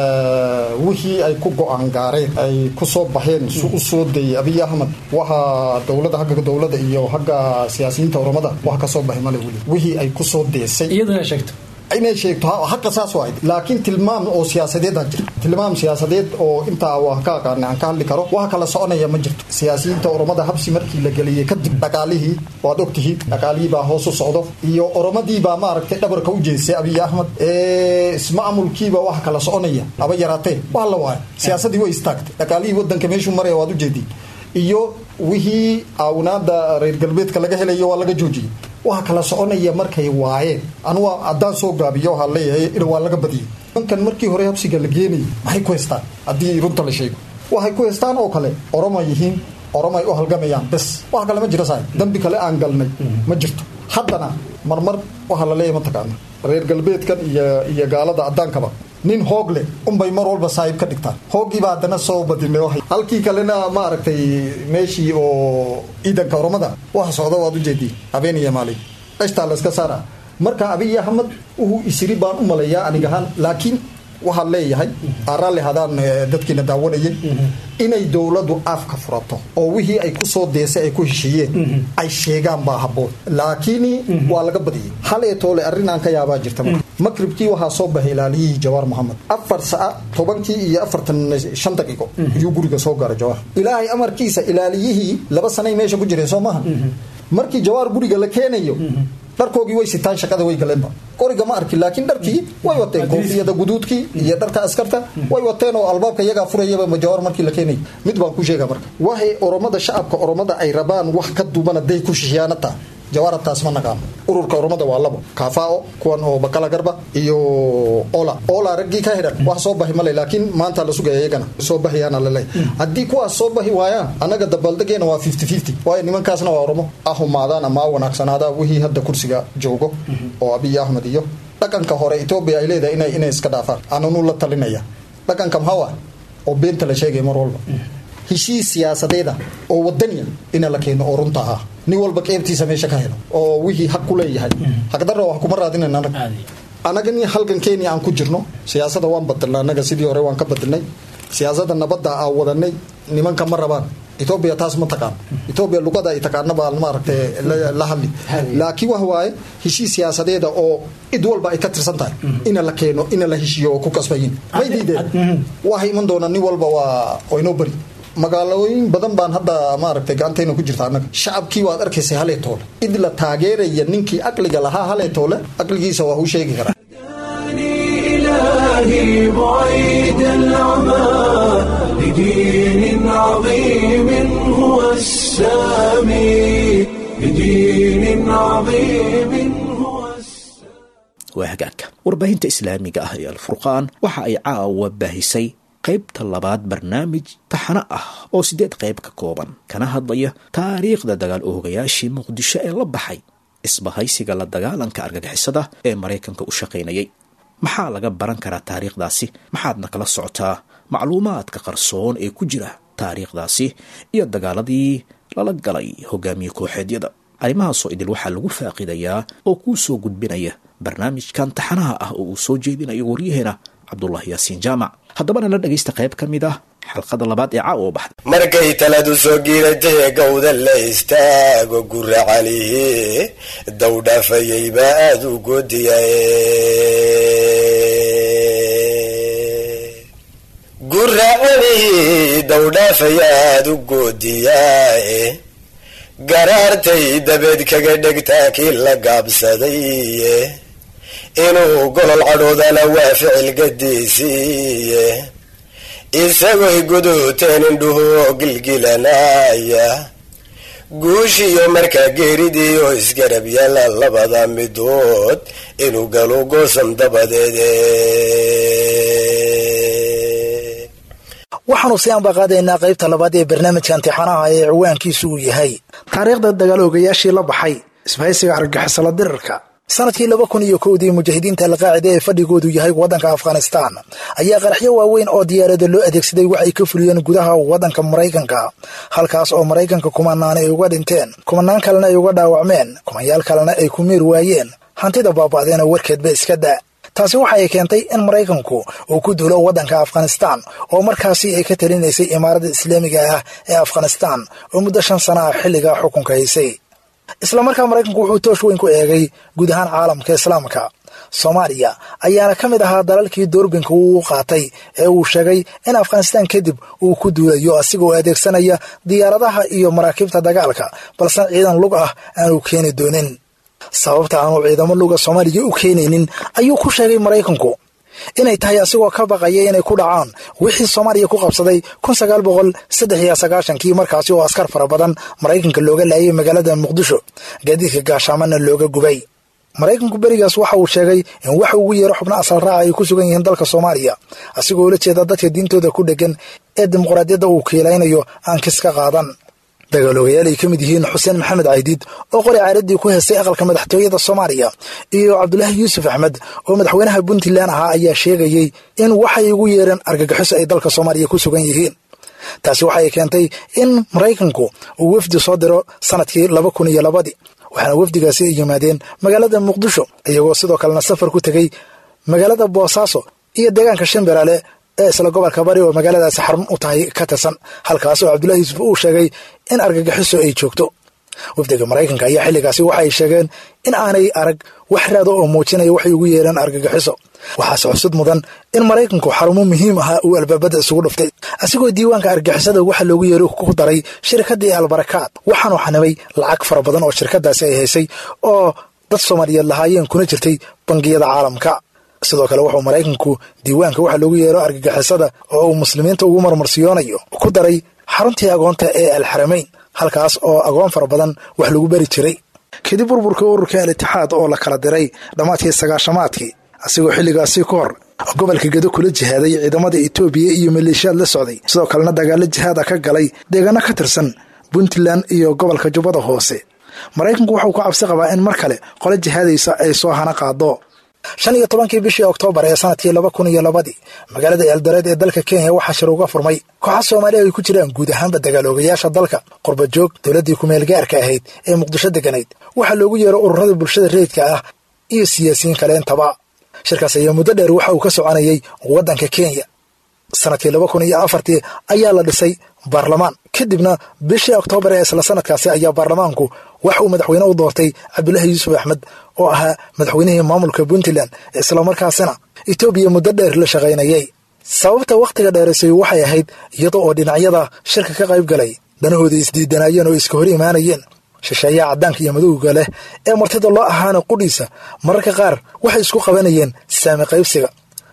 wixii ay ku go-aan gaareen ay ku soo baxeen su u soo dayay abiy ahmed waxa dowlada hagga dowlada iyo hagga siyaasiyiinta oromada wax ka soo baxay male weli wixii ay ku soo deesay iyadana sheegto inay sheegto haqa saas waa laakiin tilmaam oo siyaasadeed ha jirto tilmaam siyaasadeed oo intaa waan ka aqaana aan ka hadli karo wax kala soconaya ma jirto siyaasiyiinta oromada habsi markii la geliyey kadib dhaqaalihii waad ogtihiin dhaqaalihii baa hoos u socdo iyo oromadii baa maaragtay dhabarka u jeestay abiy ahmed ismaamulkiiba wax kala soconaya aba yaraatee waa la waayo siyaasadii way istaagtay dhaqaalihii wadanka meeshuu maraya waad ujeediin iyo wixii aawinaada reer galbeedka laga helayo waa laga joojiyey waxa kala soconaya markay waayeen anugu haddaan soo gaabiyo waxaa leeyahay in waa laga badiyey nimankan markii hore habsiga la geenayay maxay ku haystaan haddii runta la sheego waxay ku haystaan oo kale oroma yihiin oromay u halgamayaan bes wax kale ma jiro saay dambi kale aan galnay ma jirto haddana marmar waxaa la leeyahay mataqaana reer galbeedkan iyo iyo gaalada addaankaba nin hoog leh unbay mar walba saaxiib ka dhigtaan hooggiiba haddana soo badinay halkii kalena maaragtay meeshii oo ciidanka oromada waxa socda waad ujeedii habeen iyo maalin dhashtaa la iska saara marka abiy ahmed wuxuu isiri baan u maleeyaa anigahaan laakiin waxaan leeyahay raalli hadaan dadkiina daawanayay inay dowladdu afka furato oo wixii ay kusoo deesay ay ku heshiiyeen ay sheegaan baa haboon laakiin waa laga badiyey halee toole arrinaan ka yaabaa jirta makribkii waxaa soo baxay ilaaliyihii jawaar moxamed afar saca tobankii iyo afartan shan daqiiqo ayuu guriga soo gaara jawaar ilaahay amarkiisa ilaaliyihii laba sanay meesha ku jireen soo maaha markii jawaar guriga la keenayo dharkoogii way sitaan shaqada way galeenba qoriga ma arkin laakiin dharkii way wateen koofiyada guduudkii iyo dharka askarta way wateen oo albaabka iyagaa furayaba jawaar markii la keenay mid baan ku sheega marka waxay oromada shacabka oromada ay rabaan wax ka duuban hadday ku shishiyaanata jawaarataas ma naqaano ururka oromada waa labo kaafao kuwan oo bakala garba iyo ola ola raggii ka xidhan wax soo baxi male laakiin maanta la sugaya iyagana soo baxiyaana laleeyahay haddii kuwaas soo baxi waayaan annaga dabaaldegeena waa fifty fifty waayo nimankaasna waa oromo ahumaadaan ama wanaagsanaada wixii hadda kursiga joogo oo abiy ahmed iyo dhaqanka hore etoobiya ay leedahay inay inay iska dhaafaan ananu la talinaya dhaqanka maxaa oo beenta la sheegaya mar walba heshiis siyaasadeeda oo wadaniya ina la keeno oo runta ah nin walba qeybtiisa meesha ka helo oo wixii xaq ku leeyahay xaqdarra wax kuma raadinayna anaga anaga nin halgan kenya aan ku jirno siyaasada waan badilnay anaga sidii hore waan ka badilnay siyaasada nabadda aan wadanay nimanka ma rabaan etoobiya taas ma taqaan etoobiya luqada ay taqaana baa maaragtay la hadli laakiin wax waaye heshiis siyaasadeeda oo cid walba ay ka tirsan tahay ina la keeno ina la heshiiyo oo ku kasbayin may diideen waxay iman doonaa nin walba waa oo inoo bari magaalooyin badan baan hadda maaragtay gacantayna ku jirta annaga shacabkii waad arkaysay halee toole cid la taageeraya ninkii aqliga lahaa halee toole aqligiisa waa u sheegi karaa إلهي بعيد العمى لدين عظيم هو السامي لدين عظيم هو waa hagaagka warbaahinta islaamiga ah ee alfurqaan waxa ay caawa baahisay qaybta labaad barnaamij taxano ah oo siddeed qayb ka kooban kana hadlaya taariikhda dagaal oogayaashii muqdisho ee la baxay isbahaysiga la dagaalanka argagixisada ee maraykanka u shaqaynayay maxaa laga baran karaa taariikhdaasi maxaadna kala socotaa macluumaadka qarsoon ee ku jira taariikhdaasi iyo dagaaladii lala galay hogaamiye kooxeedyada arrimahaasoo idil waxaa lagu faaqidayaa oo kuu soo gudbinaya barnaamijkan taxanaha ah oo uu soo jeedinayo waryaheena cabdulaahi yaasiin jaamac haddabana la dhegaysta qayb ka mid ah xalqada labaad ee caawa oo baxda markay taladu soo giiratay gowda la istaago gura calihi dawdhaafayay baa aada u goodiyaye gura calihi dawdhaafaya aada u goodiyaaye garaartay dabeed kaga dhegtaa kii la gaabsadaye inuu golol cadhoodana waa ficil gadiisiiye isagoy guduuteen indhuhu oo gilgilanaya guushiyo markaa geeridii oo isgarab yaala labada midood inuu galo goosan dabadeede waxaanu si anbaqaadaynaa qaybta labaad ee barnaamijka imtixaanaha ee ciwaankiisu uu yahay taariikhda dagaal oogayaashii la baxay isbahaysiga argagixisala dirirka sanadkii laba kun iyo kowdii mujaahidiinta alqaacida ee fadhigoodu yahay waddanka afghanistaan ayaa qaraxyo waaweyn oo diyaarada loo adeegsaday waxay ka fuliyeen gudaha waddanka maraykanka halkaas oo maraykanka kumanaan ay uga dhinteen kumanaan kalena ay uga dhaawacmeen kumanyaal kalena ay ku miir waayeen hantida baaba'deena warkeedba iska da taasi waxa ay keentay in maraykanku uu ku duulo waddanka afghanistaan oo markaasi ay ka talinaysay imaaradda islaamiga ah ee afghanistaan oo muddo shan sana ah xilligaa xukunka haysay islamarkaa maraykanku wuxuu toosh weyn ku eegay guud ahaan caalamka islaamka soomaaliya ayaana ka mid ahaa dalalkii doorbinka uu qaatay ee uu sheegay in afghanistaan kadib uu ku duulayo asigoo adeegsanaya diyaaradaha iyo maraakiibta dagaalka balse ciidan lug ah aanu keeni doonin sababta aanu ciidamo luga soomaaliya u keenaynin ayuu ku sheegay maraykanku inay tahay asigoo ka baqaya inay ku dhacaan wixii soomaaliya ku qabsaday kun sagaal boqol saddex iyo sagaashankii markaasi oo askar fara badan maraykanka looga laayay magaalada muqdisho gaadiidka gaashaamana looga gubay maraykanku berigaas waxa uu sheegay in waxa ugu yeero xubno asal raaca ay ku sugan yihiin dalka soomaaliya asigoo la jeeda dadka diintooda ku dheggan ee dimuqraadiyadda uu kiilaynayo aan kis ka qaadan dagaaloogayaal ay ka mid yihiin xuseen maxamed caydiid oo qori caaradii ku heestay aqalka madaxtooyada soomaaliya iyo cabdulaahi yuusuf axmed oo madaxweynaha puntland ahaa ayaa sheegayey in waxay ugu yeereen argagixiso ay dalka soomaaliya ku sugan yihiin taasi waxay keentay in maraykanku uu wafdi soo diro sanadkii laba kun iyo labadii waxaana wafdigaasi ay yimaadeen magaalada muqdisho iyagoo sidoo kalena safar ku tegey magaalada boosaaso iyo deegaanka shimbirale ee isla gobolka bari oo magaaladaasi xarun u tahay ka tirsan halkaas oo cabdullahi yuusuf uu sheegay in argagixiso ay joogto wafdiga maraykanka ayaa xilligaasi waxa ay sheegeen in aanay arag wax raado oo muujinaya waxay ugu yeereen argagixiso waxaase xusud mudan in maraykanku xarumo muhiim ahaa uu albaabada isugu dhuftay asigoo diiwaanka argagixisada waxa loogu yeero ku daray shirkadii albarakaad waxaanu xanibay lacag fara badan oo shirkadaasi ay haysay oo dad soomaaliyeed lahaayeen kuna jirtay bangiyada caalamka sidoo kale wuxuu maraykanku diiwaanka waxa loogu yeero argagixisada oo uu muslimiinta ugu marmarsiyoonayo ku daray xaruntii agoonta ee alxaramayn halkaas oo agoon fara badan wax lagu beri jiray kadib burburka ururka al-itixaad oo la kala diray dhammaadkii sagaashamaadkii asigoo xilligaasi ka hor gobolka gedo kula jihaaday ciidamada etoobiya iyo maleeshiyaad la socday sidoo kalena dagaalo jihaada ka galay deegaano ka tirsan puntland iyo gobolka jubbada hoose maraykanku wuxuu ku cabsi qabaa in mar kale qole jihaadaysa ay soo hana qaado shan iyo tobankii bishii oktoobar ee sanadkii laba kun iyo labadii magaalada eldoreed ee dalka kenya waxaa shir uga furmay kooxa soomaaliya ay ku jiraan guud ahaanba dagaaloogayaasha dalka qurbajoog dowladdii kumeel gaarka ahayd ee muqdisho deganayd waxaa loogu yeero ururada bulshada reedka ah iyo siyaasiyiin kale intaba shirkaas ayaa muddo dheer waxa uu ka soconayay waddanka kenya sanadkii laba kun iyo afartii ayaa la dhisay baarlamaan kadibna bishii oktoobar ee isla sanadkaasi ayaa baarlamaanku wax uu madaxweyne u doortay cabdulaahi yuusuf axmed oo ahaa madaxweynihii maamulka puntland islamarkaasina etoobiya muddo dheer la shaqaynayay sababta wakhtiga dheeraysay waxay ahayd iyada oo dhinacyada shirka ka qayb galay danahooda isdiidanaayeen oo iska hor imaanayeen shisheeyaha caddaanka iyo madowga leh ee martida loo ahaana qudhiisa mararka qaar waxay isku qabanayeen saami qaybsiga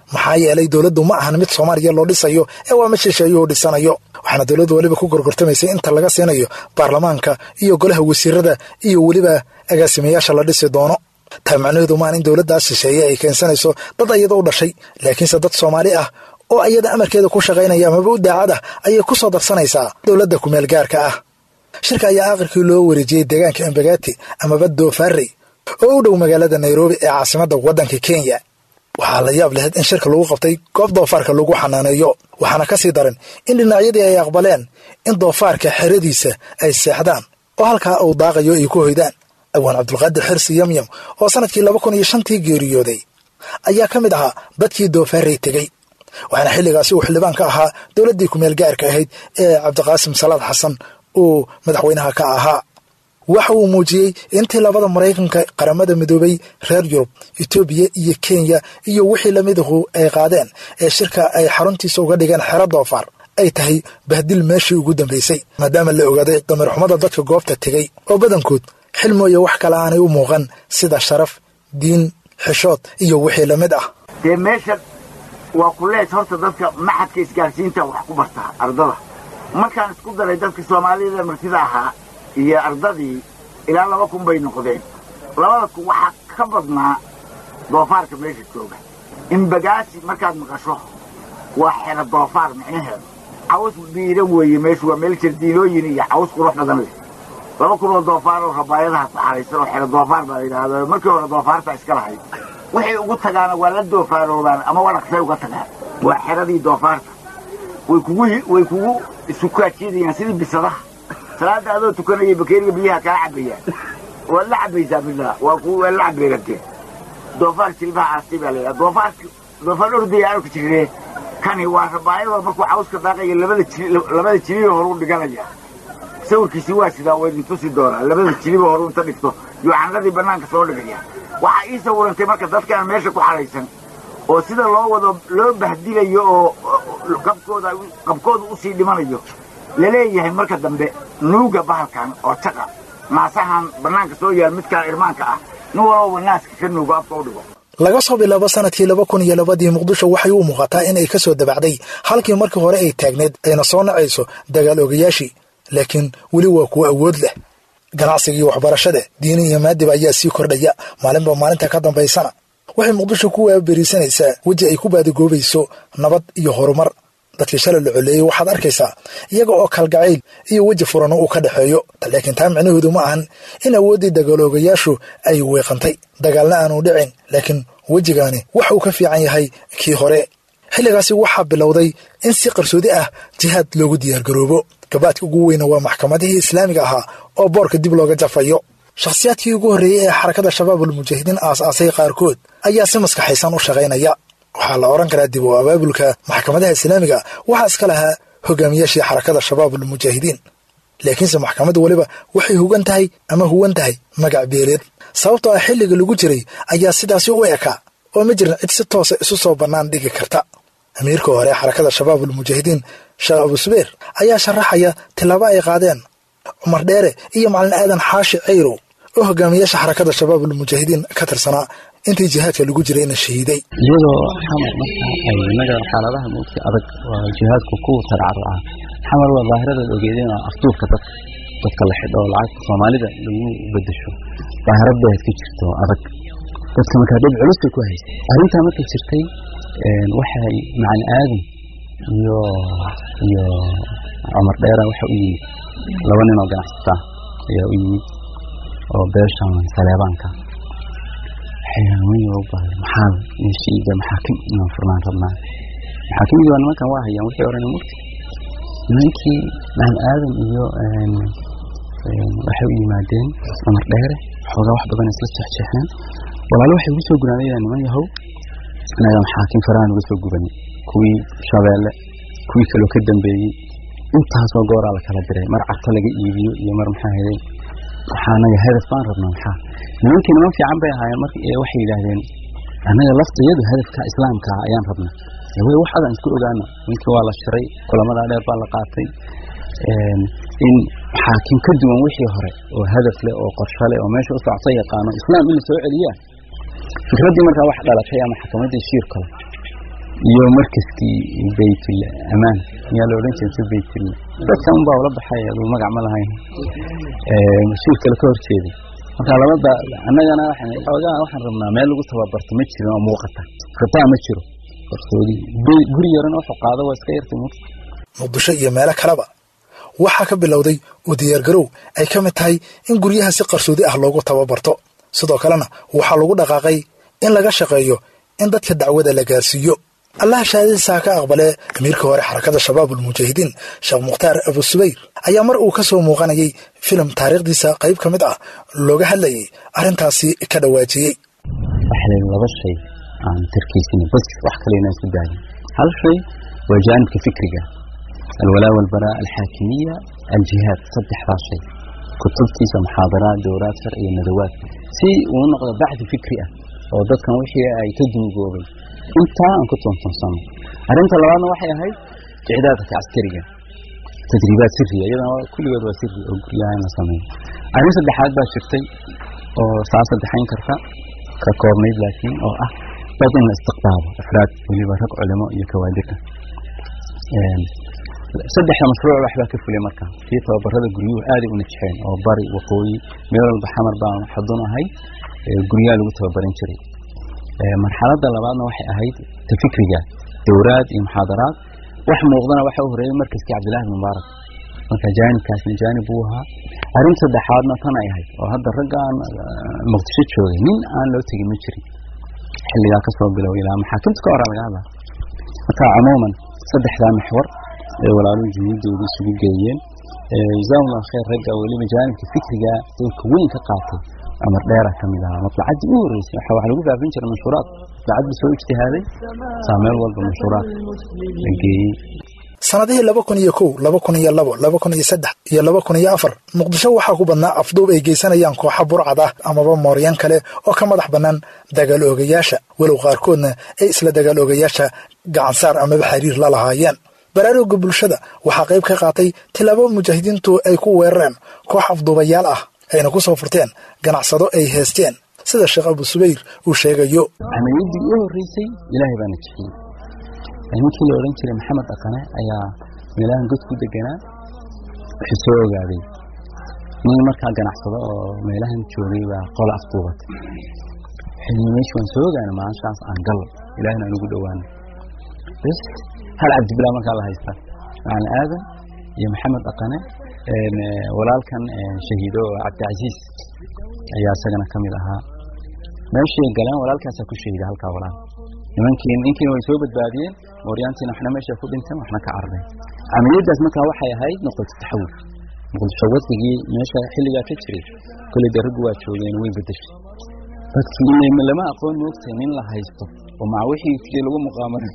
maxaa yeelay dowladdu ma ahan mid soomaaliya loo dhisayo ee waa mid shisheeyo oo dhisanayo waxaana dowladdu weliba ku gorgortamaysay inta laga siinayo baarlamaanka iyo golaha wasiirada iyo weliba agaasimayaasha la dhisi doono taa macnaheedu maan in dowladdaas shisheeye ay keensanayso dad ayada u dhashay laakiinse dad soomaali ah oo ayada amarkeeda ku shaqaynaya amaba u daacad ah ayay ku soo darsanaysaa dowladda kumeel gaarka ah shirka ayaa aakhirkii loo wareejiyey deegaanka embagati amaba doofaarey oo u dhow magaalada nairobi ee caasimadda waddanka kenya waxaa la yaab lahayd in shirka lagu qabtay goob doofaarka lagu xanaaneeyo waxaana ka sii daran in dhinacyadii ay aqbaleen in doofaarka xeradiisa ay seexdaan oo halkaa uu daaqayo ay ku hoydaan awaan cabdulqaadir xirsi yamyam oo sanadkii laba kun iyo shantii geeriyooday ayaa ka mid ahaa dadkii doofaarey tegey waxaana xilligaasi uu xildhibaan ka ahaa dowladdii kumeel gaarka ahayd ee cabdiqaasim salaad xasan uu madaxweynaha ka ahaa waxa uu muujiyey intii labada maraykanka qaramada midoobay reer yurub etoobiya iyo kenya iyo wixii lamidahu ay qaadeen ee shirka ay xaruntiisa uga dhigeen xero doofaar ay tahay bahdil meeshii ugu dambaysay maadaama la ogaaday damirxumada dadka goobta tegey oo badankood xil mooye wax kale aanay u muuqan sida sharaf diin xishood iyo wixii lamid ah dee meesha waa kulees horta dadka maxadka isgaarsiinta wax ku bartaa ardada markaan isku daray dadka soomaalida martida ahaa iyo ardadii ilaa laba kun bay noqdeen labada kun waxaa ka badnaa doofaarka meesha jooga imbagaasi markaad maqasho waa xero doofaar micnaheedu caws biiran weeye meeshu waa meel jardiinooyin iyo caws qurux badan leh laba kun oo doofaar oo rabaayadaha ku xaraysan oo xero doofaar baa la yidhaahda markii hore doofaarta iska lahayd waxay ugu tagaana waa la doofaaroobaan ama wadhaqsay uga tagaan waa xeradii doofaarta way kugu way kugu isukaajidayaan sidii bisadaha salaada adoo tukanaya bakeeriga biyaha kaa cabayaan waad la cabaysaa billah waa ku waa la cabeegatee doofaar jilbaha aastay baa layidhaha doofaarka doofaar ordaya arka jiree kani waa rabaayadoo markuu cawska daaqaya labada jili labada jiliba horu dhiganaya sawirkiisi waa sidaa waa idin tusi doonaa labada jiliba horu inta dhigto yuu candhadii bannaanka soo dhigaya waxaa ii sawirantay marka dadkaan meesha ku xaraysan oo sida loo wado loo bahdilayo oo qabkooda qabkooda usii dhimanayo laleeyahay marka dambe nuuga bahalkan oo jaqa naasahan bannaanka soo yaal midkaan irmaanka ah nin walbaba naaska ka nuugo afka u dhigo laga soo bilaabo sanadkii laba kun iyo labadii muqdisho waxay u muuqataa in ay ka soo dabacday halkii markii hore ay taagneed ayna soo nacayso dagaal ogayaashii laakiin weli waa kuwo awood leh ganacsiga iyo waxbarashada diini iyo maadiba ayaa sii kordhaya maalinba maalinta ka dambaysana waxay muqdisho ku waaberiisanaysaa weji ay ku baadigoobayso nabad iyo horumar dadkii shalay la coleeyey waxaad arkaysaa iyaga oo kalgacayl iyo weji furano uu ka dhexeeyo laakiin taa micnaheedu ma ahan in awooddii dagaaloogayaashu ay weeqantay dagaalna aanu dhicin laakiin wejigaani waxa uu ka fiican yahay kii hore xilligaasi waxaa bilowday in si qarsoodi ah jihaad loogu diyaargaroobo gabaadka ugu weyna waa maxkamadihii islaamiga ahaa oo boorka dib looga jafayo shakhsiyaadkii ugu horreeyey ee xarakada shabaabul mujaahidiin aas-aasay qaarkood ayaa si maskaxaysan u shaqaynaya waxaa la odhan karaa dib u abaabulka maxkamadaha islaamiga waxaa iska lahaa hogaamiyaashii xarakada shabaabul mujaahidiin laakiinse maxkamaddu weliba waxay hugan tahay ama huwan tahay magac beeleed sababtoo ah xilliga lagu jiray ayaa sidaasi u ekaa oo ma jirin cid si toosa isu soo bannaan dhigi karta amiirka hore xarakada shabaabul mujaahidiin sheekh abusubeer ayaa sharaxaya tillaabo ay qaadeen cumar dheere iyo macalin aadan xaashi cayrow oo hogaamiyaasha xarakada shabaabul mujaahidiin ka tirsanaa intii jihaadka lagu jiray ina shahiiday iyadoo xamar marka ay inaga xaaladaha mugti adag waa jihaadku ku tarcaro ah xamar waa daahiradeed ogeedeen oo afduufka dadka dadka la xidho oo lacagta soomaalida lagu bedesho daahirad bay ka jirto adag dadka markaa dhib culus bay ku haysay arrintaa markay jirtay waxay macalin aadan iyo iyo cumar dheera waxa u yimid laba nin oo ganacsata ayaa u yimid oo beeshan saleebaanka maxaa meeshiiga maxaakim inaan furnaan rabnaa maxaakimdii waa nimankan waa hayaan wixii orana mugti nimankii macalin aadan iyo waxay u yimaadeen cumar dheere xoogaa wax badan isla jeexjeexeen walaalo waxay ugu soo gunaanayaan niman yahow inaga maxaakim farahan uga soo gubanay kuwii shabeelle kuwii kaloo ka dambeeyey intaasoo gooraa la kala diray mar carto laga iibiyo iyo mar maxaa helay waxaa anaga hadaf baan rabnaa maxaa nimankii niman fiican bay ahaayeen mar waxay yidhaahdeen annaga laftayadu hadafka islaamka ayaan rabnaa way wax adan isku ogaana ninkii waa la shiray kulamadaa dheer baa la qaatay in xaakim ka duwan wixii hore oo hadaf leh oo qorsho leh oo meesha u socto yaqaano islaam in la soo celiyaa fikraddii markaa wax dhalatay ama xakamadii shiir kale iyo markaskii baytul amaan miyaa la odhan jiray baytul dadka unbaa ula baxay aduu magac ma lahayn mas-uul kale ka horjeeday marka labada annagana xoogaa waxaan rabnaa meel lagu tababarto ma jirin oo muuqata rabtaa ma jiro qarsoodi guri yarana wuxuu qaado waa iska yartay mur muqdisho iyo meelo kaleba waxaa ka bilowday u diyaargarow ay ka mid tahay in guryaha si qarsoodi ah loogu tababarto sidoo kalena waxaa lagu dhaqaaqay in laga shaqeeyo in dadka dacwada la gaarsiiyo allaha shahaadadiisaa ka aqbalee amiirka hore xarakada shabaabulmujaahidiin sheekh mukhtaar abu subayr ayaa mar uu ka soo muuqanayay filim taariikhdiisa qayb ka mid ah looga hadlayay arrintaasi ka dhawaajiyey waxaa laba shay aan tarkiisina bas wax kale inaan isku daayin hal shay waa jaanibka fikriga alwalaa walbaraa alxaakimiya aljihaad saddexdaas shay kutubtiisa muxaadaraad dowraad shar iyo nadawaad si uu noqdo baxdi fikri ah oo dadkan wixii ay ka duugoobay intaa aan ku toontoonsano arrinta labaadna waxay ahayd icdaadka caskariga tadriibaad siriya iyadana kulligood waa siri oo guryaha in la sameeyo arrin saddexaad baa jirtay oo saa saddexayn karta ka koobnayd laakiin oo ah dad in la istiqbaalo afraad weliba rag culimo iyo kawaadirka saddexda mashruuc waxbaa ka fulay marka kii tababarada guryuhu aaday u najxeen oo bari waqooyi meel walba xamar baan xudun ahay guryaha lagu tababaran jiray marxaladda labaadna waxay ahayd ta fikriga dowraad iyo muxaadaraad wax muuqdana waxa u horeeyay markaskii cabdillahi mubaarak marka jaanibkaasna jaanib buu ahaa arrin saddexaadna tan ay ahayd oo hadda raggaan muqdisho joogay nin aan loo tegin ma jirin xilligaa kasoo bilow ilaa maxaakimta ka hora laga hadlaa marka cumuuman saddexdaa maxwar ee walaaluhu jumuudooda isugu geeyeen jazaahullah khayr ragga weliba jaanibka fikriga doorka weyn ka qaatay amar dheera ka mid ahaa matlacadii u horreysay waxa wax lagu faafin jiray manshuuraad matlacad buu soo ijtihaaday saa meel walba manshuuraad la geeyey sannadihii laba kun iyo kow laba kun iyo labo laba kun iyo saddex iyo laba kun iyo afar muqdisho waxaa ku badnaa afduub ay geysanayaan kooxa burcad ah amaba mooryan kale oo ka madax bannaan dagaal oogayaasha walow qaarkoodna ay isla dagaal oogayaasha gacansaar amaba xiriir la lahaayeen baraaruga bulshada waxaa qayb ka qaatay tilaabo mujaahidiintu ay ku weerareen koox afduubayaal ah ayna ku soo furteen ganacsado ay heesteen sida sheekh abu subayr uu sheegayo camaliyadii u horreysay ilaahay baana jixiyey ninkii la odhan jiray maxamed dhaqane ayaa meelahan god ku deganaa wuxuu soo ogaaday nin markaa ganacsado oo meelahan joogay baa qola afduubatay xilli meeshu waan soo ogaana maanshaas aan gal ilaahna aan ugu dhowaano bs hal cabdibilaa markaa la haystaa macalin aadan iyo maxamed dhaqane walaalkan shahiido cabdicasiis ayaa isagana ka mid ahaa meeshay galeen walaalkaasaa ku shahiida halkaa walaal nimankii ninkiina way soo badbaadiyeen mooryaantiina waxna meesha ku dhinteen waxna ka carareen camaliyadaas markaa waxay ahayd noqoto taxawul muqdisho waddigii meesha xilligaa ka jiray koley dee raggu waa joogeen way bedeshay dadkii lama aqoon moogtahay nin la haysto oo maca wixii sidii lagu muqaamaray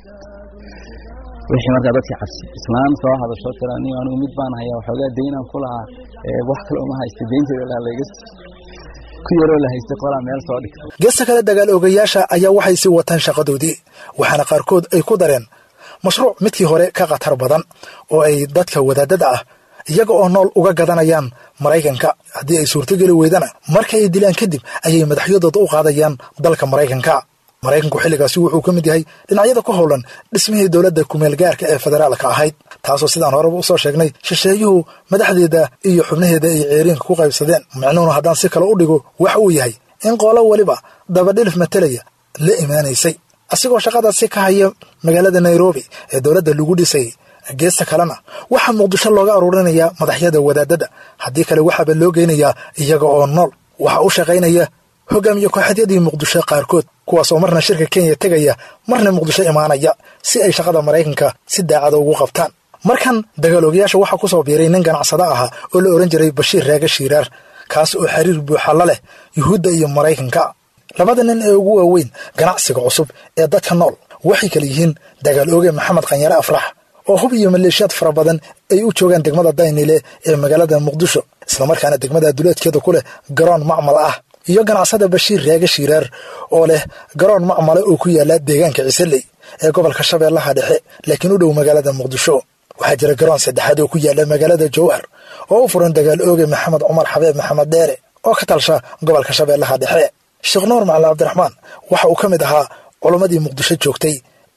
wixii markaa dadkii cabsi islaan soo hadasho tira nin anigu mid baan hayaa waxoogaa daynaan ku lahaa wax kale uma haysta daynteeda laa layga ku yaroo la haystay qolaa meel soo dhigta geesta kale dagaal oogayaasha ayaa waxay sii wataan shaqadoodii waxaana qaarkood ay ku dareen mashruuc midkii hore ka khatar badan oo ay dadka wadaadada ah iyaga oo nool uga gadanayaan maraykanka haddii ay suurtogeli weydana marka ay dilaan kadib ayay madaxyadooda u qaadayaan dalka maraykanka maraykanku xilligaasi wuxuu ka mid yahay dhinacyada ku howlan dhismihii dowladda kumeel gaarka ee federaalka ahayd taasoo sidaan horeba usoo sheegnay shisheeyuhu madaxdeeda iyo xubnaheeda ay ceeriinka ku qaybsadeen micnuhuna haddaan si kale u dhigo waxa uu yahay in qolo weliba dabadhilif matelaya la imaanaysay asigoo shaqadaasi ka haya magaalada nairobi ee dowladda lagu dhisayay geesta kalena waxaa muqdisho looga aruurinayaa madaxyada wadaadada haddii kale waxaaba loo geynayaa iyaga oo nool waxaa u shaqaynaya hogaamiye kooxadyadii muqdisho qaarkood kuwaas oo marna shirka kenya tegaya marna muqdisho imaanaya si ay shaqada maraykanka si daacada ugu qabtaan markan dagaaloogayaasha waxaa ku soo biiray nin ganacsado ahaa oo la odhan jiray bashiir raaga shiiraar kaas oo xiriir buuxa la leh yuhuudda iyo maraykanka labada nin ee ugu waaweyn ganacsiga cusub ee dadka nool waxay kala yihiin dagaal ooge maxamed khanyare afrax oo hub iyo maleeshiyaad fara badan ay u joogaan degmada daynile ee magaalada muqdisho islamarkaana degmada duleedkeeda ku leh garoon macmal ah iyo ganacsada bashiir raaga shiiraar oo leh garoon macmale oo ku yaala deegaanka ciseley ee gobolka shabeellaha dhexe laakiin u dhow magaalada muqdisho waxaa jira garoon saddexaad oo ku yaala magaalada jowhar oo u furan dagaal ooge maxamed cumar xabeeb maxamed dheere oo ka talsha gobolka shabeellaha dhexe sheekh nuur macalin cabdiraxmaan waxa uu ka mid ahaa culammadii muqdisho joogtay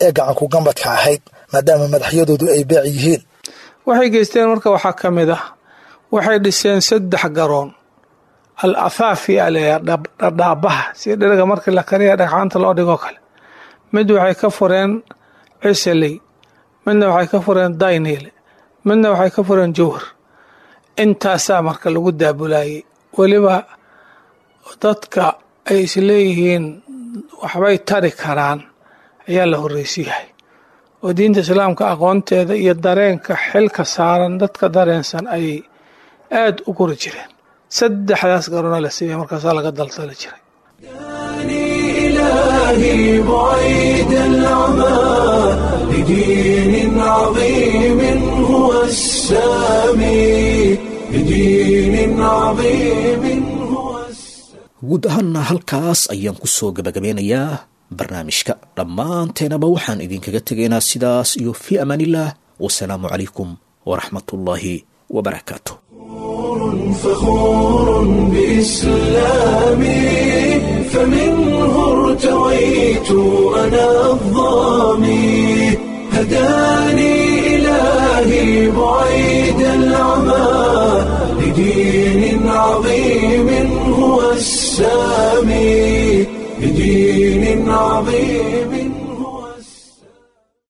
ee gacanku gambadka ahayd maadaama madaxyadoodu ay beec yihiin waxay geysteen marka waxaa ka mid ah waxay dhiseen saddex garoon al athaafi aleeya dhadhaabaha si dheriga markii la kariya dhagxaanta loo dhigoo kale mid waxay ka fureen ciseley midna waxay ka fureen dayniile midna waxay ka fureen jowhar intaasaa marka lagu daabulayay weliba dadka ay isleeyihiin waxbay tari karaan ayaa la horreysiyahay oo diinta islaamka aqoonteeda iyo dareenka xilka saaran dadka dareensan ayay aad u guri jireen saddexdaas garoona la siiya markaasaa laga daldali jiray إلهي بعيد العمى لدين عظيم هو السامي لدين عظيم guud ahaanna halkaas ayaan ku soo gabagabeynayaa barnaamijka dhammaanteenaba waxaan idinkaga tegaynaa sidaas iyo fii amaanillaah wasalaamu calaykum waraxmatullaahi wabarakaatu فخور بإسلامي فمنه ارتويت أنا الظامي هداني إلهي بعيد العمى لدين عظيم هو السامي لدين عظيم